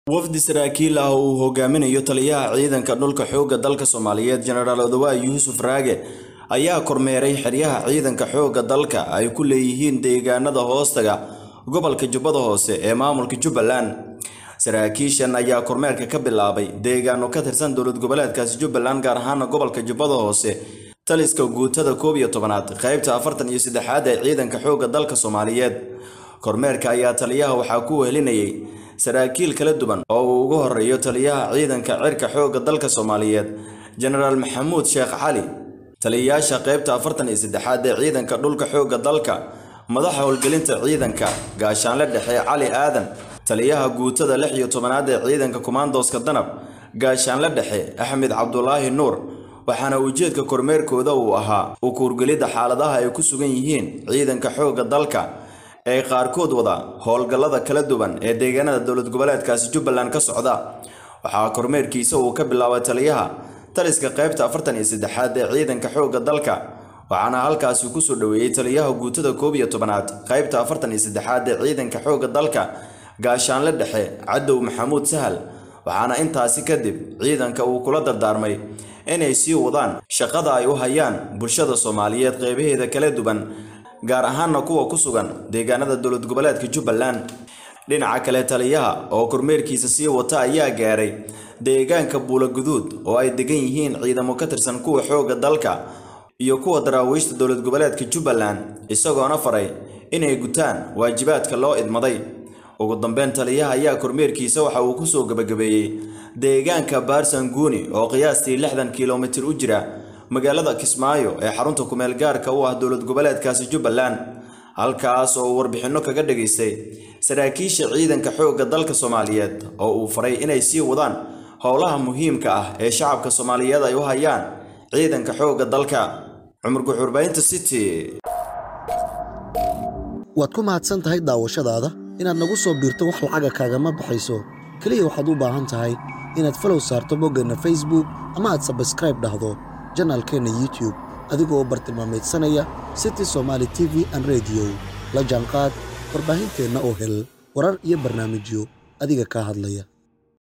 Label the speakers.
Speaker 1: wafdi saraakiil ah oo uu hogaaminayo taliyaha ciidanka dhulka xoogga dalka soomaaliyeed jenaraal odawaay yuusuf raage ayaa kormeeray xeryaha ciidanka xoogga dalka ay ku leeyihiin deegaanada hoostaga gobolka jubbada hoose ee maamulka jubbaland saraakiishan ayaa kormeerka ka bilaabay deegaano ka tirsan dowlad goboleedkaasi jubbaland gaar ahaana gobolka jubbada hoose taliska guutada koob iyo tobanaad qaybta afartan iyo saddexaad ee ciidanka xoogga dalka soomaaliyeed kormeerka ayaa taliyaha waxaa ku wehelinayay saraakiil kala duwan oo uu ugu horeeyo taliyaha ciidanka cirka xoogga dalka soomaaliyeed jenaraal maxamuud sheekh cali taliyayaasha qaybta afartan iyo saddexaad ee ciidanka dhulka xoogga dalka madaxa howlgelinta ciidanka gaashaanle dhexe cali aadan taliyaha guutada lix iyo tobanaad ee ciidanka kumaandooska danab gaashaanle dhexe axmed cabdulaahi nuur waxaana ujeedka kormeerkooda uu ahaa u kuurgelidda xaaladaha ay ku sugan yihiin ciidanka xoogga dalka ee qaarkood wada howlgallada kala duwan ee deegaanada dowlad goboleedkaasi jubbaland ka socda waxaa kormeerkiisa uu ka bilaabay taliyaha taliska qaybta afartan iyo saddexaad ee ciidanka xoogga dalka waxaana halkaasi kusoo dhoweeyey taliyaha guutada koob iyo tobanaad qaybta afartan iyo saddexaad ee ciidanka xoogga dalka gaashaanle dhexe cadow maxamuud sahal waxaana intaasi kadib ciidanka uu kula dardaarmay inay sii wadaan shaqada ay u hayaan bulshada soomaaliyeed qeybaheeda kala duwan gaar ahaana kuwa ku sugan deegaanada dowlad goboleedka jubbaland dhinaca kale taliyaha oo kormeerkiisa sii wata ayaa gaaray deegaanka buulaguduud oo ay degan yihiin ciidamo ka tirsan kuwa xoogga dalka iyo kuwa daraawiishta dowlad goboleedka jubbaland isagoona faray inay gutaan waajibaadka loo idmaday ugu dambeyn taliyaha ayaa kormeerkiisa waxa uu kusoo gabagabeeyey deegaanka baarsanguuni oo qiyaastii lixdan kilomitir u jira magaalada kismaayo ee xarunta kumeel gaarka u ah dowlad goboleedkaasi jubbaland halkaas oo uu warbixinno kaga dhagaystay saraakiisha ciidanka xoogga dalka soomaaliyeed oo uu faray inay sii wadaan howlaha muhiimka ah ee shacabka soomaaliyeed ay u hayaan ciidanka xoogga dalka cumar guxurbaynta city
Speaker 2: waad ku mahadsan tahay daawashadaada inaad nagu soo biirto wax lacaga kaagama baxayso keliya waxaad u baahan tahay inaad falow saarto boggeenna facebook ama aad sabskraib dhahdo janaalkeenna youtube adigoo bartilmaamaydsanaya city somaali t v an rediyo la jaanqaad warbaahinteenna oo hel warar iyo barnaamijyo adiga kaa hadlaya